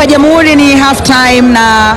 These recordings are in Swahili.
wa Jamhuri ni half time na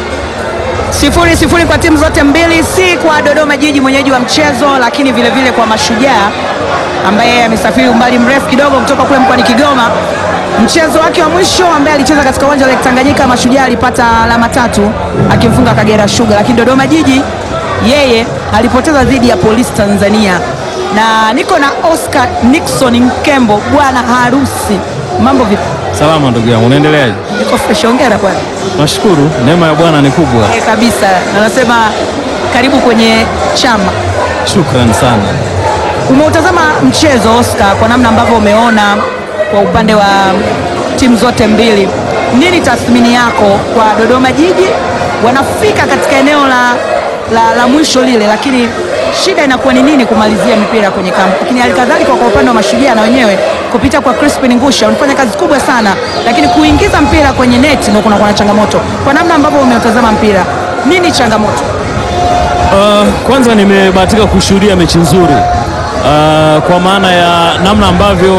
sifuri sifuri kwa timu zote mbili, si kwa Dodoma Jiji mwenyeji wa mchezo, lakini vile vile kwa Mashujaa ambaye amesafiri umbali mrefu kidogo kutoka kule mkoani Kigoma. Mchezo wake wa mwisho ambaye alicheza katika uwanja wa Lake Tanganyika, Mashujaa alipata alama tatu akimfunga Kagera Sugar, lakini Dodoma Jiji yeye alipoteza dhidi ya Polisi Tanzania. Na niko na Oscar Nixon Nkembo, bwana harusi, mambo vipi? Salama ndugu yangu, unaendeleaje? Niko fresh, hongera bwana. Nashukuru, neema ya Bwana ni kubwa. Eh, kabisa na nasema karibu kwenye chama. Shukrani sana. Umeutazama mchezo Oscar, kwa namna ambavyo umeona kwa upande wa timu zote mbili, nini tathmini yako kwa Dodoma Jiji? Wanafika katika eneo la, la, la mwisho lile, lakini shida inakuwa ni nini kumalizia mipira kwenye kampu, lakini halikadhalika kwa upande wa Mashujaa na wenyewe kupita kwa Crispin Ngusha wanafanya kazi kubwa sana, lakini kuingiza mpira kwenye neti ndio kunakuwa na changamoto. Kwa namna ambavyo umeutazama mpira, nini changamoto? Uh, kwanza nimebahatika kushuhudia mechi nzuri uh, kwa maana ya namna ambavyo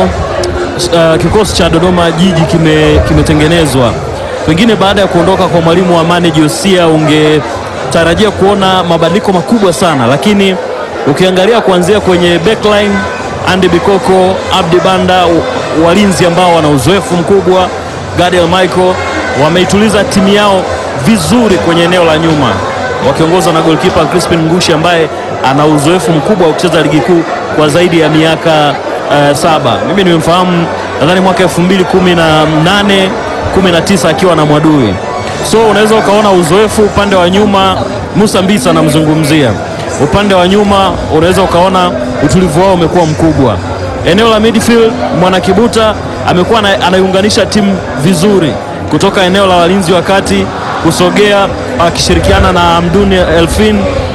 uh, kikosi cha Dodoma Jiji kime- kimetengenezwa. Pengine baada ya kuondoka kwa mwalimu wa Mane Josia ungetarajia kuona mabadiliko makubwa sana, lakini ukiangalia kuanzia kwenye backline Andy Bikoko, Abdi Banda, w- walinzi ambao wana uzoefu mkubwa, Gadiel Michael wameituliza timu yao vizuri kwenye eneo la nyuma wakiongozwa na goalkeeper Crispin Ngushi ambaye ana uzoefu mkubwa wa kucheza ligi kuu kwa zaidi ya miaka uh, saba. Mimi nimemfahamu nadhani mwaka 2018 19 akiwa na Mwadui, so unaweza ukaona uzoefu upande wa nyuma. Musa Mbisa anamzungumzia upande wa nyuma, unaweza ukaona utulivu wao umekuwa mkubwa. Eneo la midfield Mwanakibuta amekuwa ana- anaiunganisha timu vizuri kutoka eneo la walinzi wa kati kusogea akishirikiana na Amduni Elfin.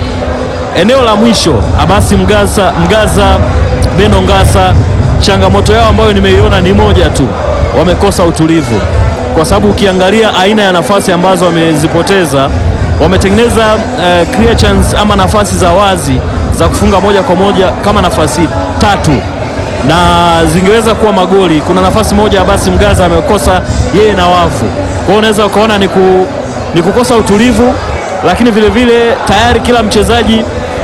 Eneo la mwisho Abasi Mgaza, Mgaza Beno Ngasa, changamoto yao ambayo nimeiona ni moja tu, wamekosa utulivu, kwa sababu ukiangalia aina ya nafasi ambazo wamezipoteza, wametengeneza eh, clear chance ama nafasi za wazi za kufunga moja kwa moja kama nafasi tatu na zingeweza kuwa magoli. Kuna nafasi moja Abasi Mgaza amekosa yeye na wavu, kwa hiyo unaweza ukaona ni, ku, ni kukosa utulivu, lakini vile vile tayari kila mchezaji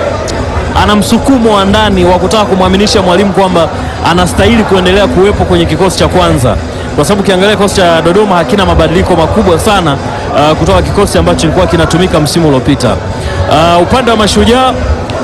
ana msukumo wa ndani wa kutaka kumwaminisha mwalimu kwamba anastahili kuendelea kuwepo kwenye kikosi cha kwanza, kwa sababu ukiangalia kikosi cha Dodoma hakina mabadiliko makubwa sana uh, kutoka kikosi ambacho kilikuwa kinatumika msimu uliopita. Uh, upande wa Mashujaa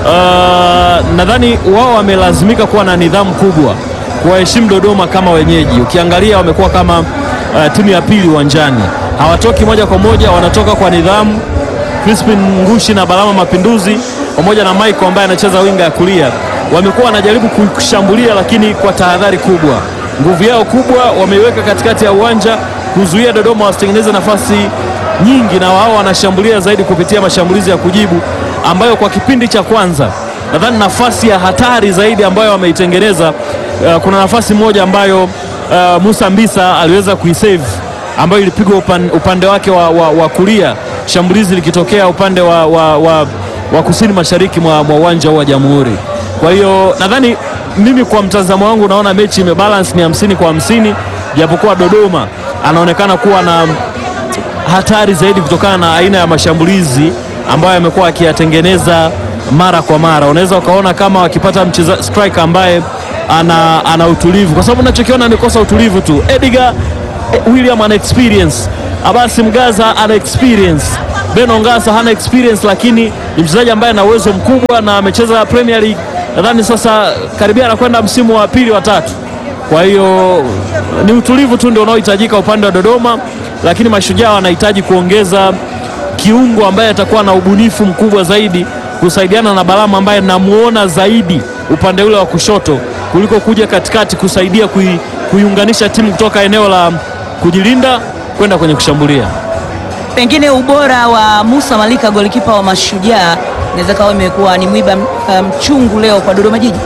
uh, nadhani wao wamelazimika kuwa na nidhamu kubwa kuwaheshimu Dodoma kama wenyeji. Ukiangalia wamekuwa kama uh, timu ya pili uwanjani, hawatoki moja kwa moja, wanatoka kwa nidhamu. Crispin Ngushi na Balama Mapinduzi pamoja na Michael ambaye anacheza winga ya kulia wamekuwa wanajaribu kushambulia, lakini kwa tahadhari kubwa. Nguvu yao kubwa wameiweka katikati ya uwanja kuzuia Dodoma wasitengeneze nafasi nyingi, na wao wanashambulia zaidi kupitia mashambulizi ya kujibu, ambayo kwa kipindi cha kwanza nadhani nafasi ya hatari zaidi ambayo wameitengeneza, uh, kuna nafasi moja ambayo uh, Musa Mbisa aliweza kuisave ambayo ilipigwa upan, upande wake wa, wa, wa kulia, shambulizi likitokea upande wa, wa, wa, wa kusini mashariki mwa mwa uwanja huu wa Jamhuri. Kwa hiyo nadhani mimi kwa mtazamo wangu naona mechi imebalance ni hamsini kwa hamsini, japokuwa Dodoma anaonekana kuwa na hatari zaidi kutokana na aina ya mashambulizi ambayo amekuwa akiyatengeneza mara kwa mara. Unaweza ukaona kama wakipata mcheza striker ambaye ana, ana utulivu, kwa sababu unachokiona amekosa utulivu tu. Edgar eh, William ana experience, Abasi Mgaza ana experience, Beno Ngasa hana experience, lakini ni mchezaji ambaye ana uwezo mkubwa na amecheza Premier League nadhani sasa karibia anakwenda msimu wa pili wa tatu. Kwa hiyo ni utulivu tu ndio unaohitajika upande wa Dodoma, lakini Mashujaa wanahitaji kuongeza kiungo ambaye atakuwa na ubunifu mkubwa zaidi kusaidiana na Balama ambaye namuona zaidi upande ule wa kushoto kuliko kuja katikati kusaidia kui, kuiunganisha timu kutoka eneo la kujilinda kwenda kwenye kushambulia. Pengine ubora wa Musa Malika golikipa wa Mashujaa inaweza kawa imekuwa ni mwiba mchungu leo kwa Dodoma Jiji.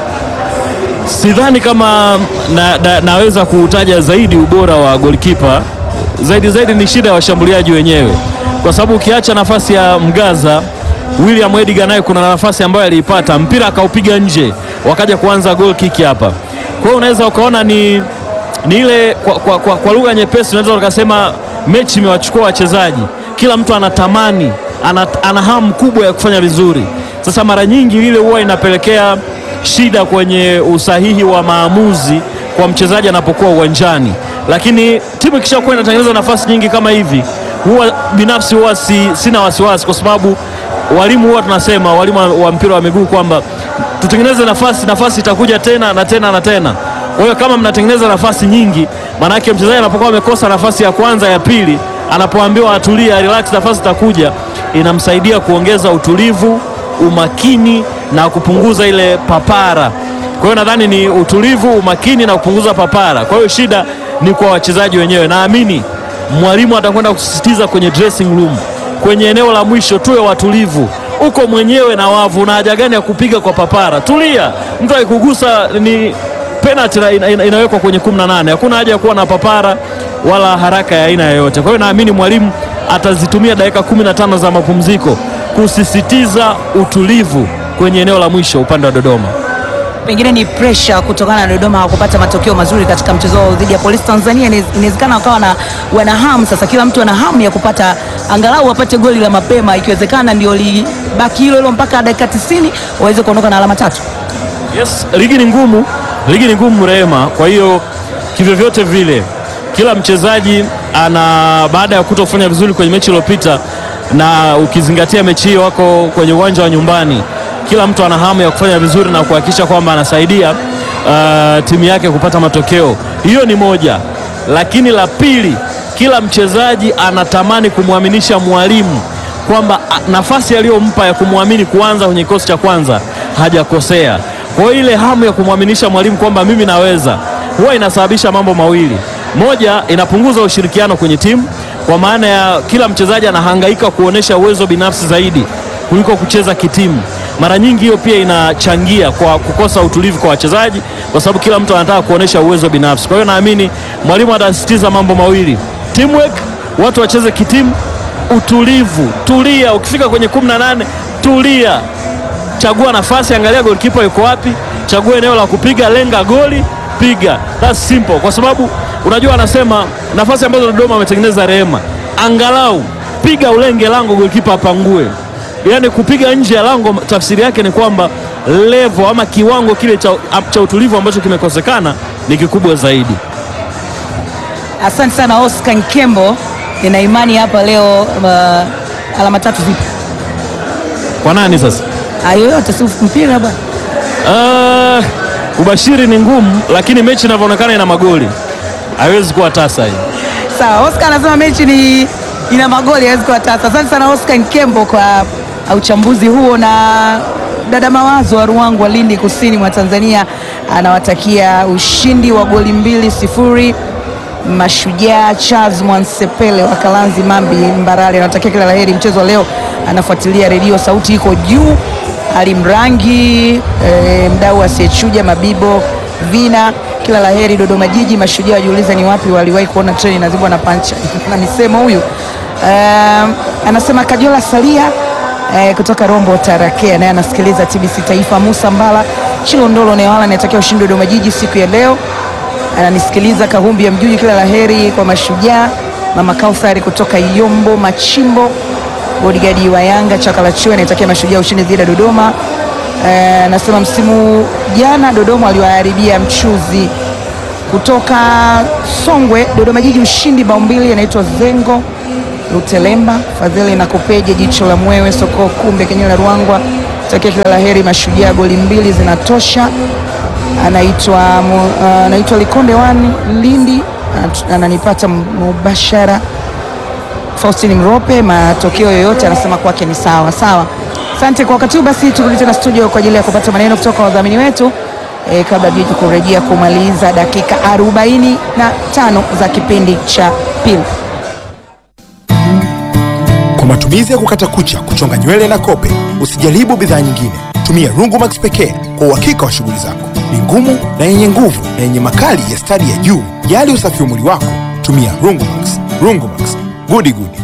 Sidhani kama na, na, naweza kuutaja zaidi ubora wa golikipa zaidi zaidi, ni shida ya washambuliaji wenyewe, kwa sababu ukiacha nafasi ya Mgaza, William Edgar naye kuna nafasi ambayo aliipata mpira akaupiga nje, wakaja kuanza goal kick hapa. Kwa hiyo unaweza ukaona ni, ni ile kwa, kwa, kwa, kwa lugha nyepesi unaweza ukasema mechi imewachukua wachezaji, kila mtu anatamani ana, ana hamu kubwa ya kufanya vizuri. Sasa mara nyingi ile huwa inapelekea shida kwenye usahihi wa maamuzi kwa mchezaji anapokuwa uwanjani, lakini timu ikishakuwa inatengeneza nafasi nyingi kama hivi, huwa binafsi huwa si, sina wasiwasi kwa sababu walimu huwa tunasema, walimu wa mpira wa miguu kwamba tutengeneze nafasi, nafasi itakuja tena na tena na tena. Kwa hiyo kama mnatengeneza nafasi nyingi, maanake mchezaji anapokuwa amekosa nafasi ya kwanza ya pili, anapoambiwa atulia, relax, nafasi itakuja, inamsaidia kuongeza utulivu, umakini na kupunguza ile papara. Kwa hiyo nadhani ni utulivu, umakini na kupunguza papara. Kwa hiyo shida ni kwa wachezaji wenyewe. Naamini mwalimu atakwenda kusisitiza kwenye dressing room, kwenye eneo la mwisho, tuwe watulivu uko mwenyewe na wavu, na haja gani ya kupiga kwa papara? Tulia, mtu akikugusa ni penalty ina, ina, inawekwa kwenye 18. Hakuna haja ya kuwa na papara wala haraka ya aina yoyote. Kwa hiyo naamini mwalimu atazitumia dakika 15 za mapumziko kusisitiza utulivu kwenye eneo la mwisho upande wa Dodoma. Pengine ni pressure kutokana na Dodoma hawakupata matokeo mazuri katika mchezo wao dhidi ya Polisi Tanzania. Inawez- Inawezekana wakawa na wana hamu sasa, kila mtu ana hamu ya kupata angalau wapate goli la mapema, ikiwezekana ndio libaki hilo hilo mpaka dakika 90 waweze kuondoka na alama tatu. Yes, ligi ni ngumu, ligi ni ngumu Rehema. Kwa hiyo kivyovyote vile kila mchezaji ana baada ya kutofanya vizuri kwenye mechi iliyopita, na ukizingatia mechi hiyo wako kwenye uwanja wa nyumbani, kila mtu ana hamu ya kufanya vizuri na kuhakikisha kwamba anasaidia uh, timu yake kupata matokeo. Hiyo ni moja, lakini la pili, kila mchezaji anatamani kumwaminisha mwalimu kwamba a, nafasi aliyompa ya kumwamini kuanza kwenye kikosi cha kwanza hajakosea. Kwa hiyo ile hamu ya kumwaminisha mwalimu kwamba mimi naweza, huwa inasababisha mambo mawili. Moja, inapunguza ushirikiano kwenye timu, kwa maana ya kila mchezaji anahangaika kuonesha uwezo binafsi zaidi kuliko kucheza kitimu. Mara nyingi hiyo pia inachangia kwa kukosa utulivu kwa wachezaji, kwa sababu kila mtu anataka kuonesha uwezo binafsi. Kwa hiyo naamini mwalimu atasisitiza mambo mawili: teamwork, watu wacheze kitimu, utulivu, tulia. Ukifika kwenye 18 tulia, chagua nafasi, angalia golikipa yuko wapi, chagua eneo la kupiga, lenga goli, piga. That's simple, kwa sababu unajua, anasema nafasi ambazo Dodoma wametengeneza rehema, angalau piga ulenge lango, golikipa apangue. Yaani kupiga nje ya lango, tafsiri yake ni kwamba levo ama kiwango kile cha, cha utulivu ambacho kimekosekana ni kikubwa zaidi. Asante sana Oscar Nkembo, nina imani hapa leo uh, alama tatu zipo Kwa nani sasa? Ah, yoyote, si mpira bwana. Uh, ubashiri ni ngumu, lakini mechi inavyoonekana ina magoli, haiwezi kuwa tasa hii. Sawa, Oscar anasema mechi ni ina magoli hawezi kuwa tasa. Asante sana Oscar Nkembo kwa uchambuzi huo, na dada Mawazo wa Ruangwa wa Lindi kusini mwa Tanzania anawatakia ushindi wa goli mbili sifuri Mashujaa. Charles Mwansepele wa Kalanzi Mambi Mbarali anawatakia kila laheri mchezo wa leo, anafuatilia redio sauti iko juu. Ali Mrangi e, mdau asiyechuja Mabibo Vina, kila laheri Dodoma Jiji. Mashujaa wajiuliza ni wapi waliwahi kuona treni inazibwa na pancha na misemo huyu. Um, anasema Kajola Salia eh, kutoka Rombo Tarakea, naye anasikiliza TBC Taifa. Musa Mbala Chilondolo Newala anatakia ushindi Dodoma Jiji siku ya leo, ananisikiliza Kahumbi ya Mjuji, kila laheri kwa Mashujaa. Mama Kauthari kutoka Yombo Machimbo, bodigadi wa Yanga Chakalachue anaitakia Mashujaa ushindi dhidi ya Dodoma. Eh, anasema msimu jana Dodoma waliwaharibia mchuzi kutoka Songwe. Dodoma Jiji ushindi bao mbili. Anaitwa Zengo Lutelemba Fadhili na Kopeje jicho la mwewe soko kumbe kenye la Ruangwa takia kila laheri Mashujaa, goli mbili zinatosha. Anaitwa mu- uh, anaitwa Likonde wani Lindi Anat- ananipata mubashara. Faustini Mrope, matokeo yoyote anasema kwake ni sawa sawa. Asante kwa wakati huu. Basi turudi tena studio kwa ajili ya kupata maneno kutoka kwa wadhamini wetu e, kabla jiji kurejea kumaliza dakika 45 za kipindi cha pili. Kwa matumizi ya kukata kucha, kuchonga nywele na kope, usijaribu bidhaa nyingine. Tumia Rungumax pekee kwa uhakika wa shughuli zako. Ni ngumu na yenye nguvu na yenye makali ya stadi ya juu. Jali usafi wa mwili wako, tumia Rungumax. Rungumax, gudi gudi.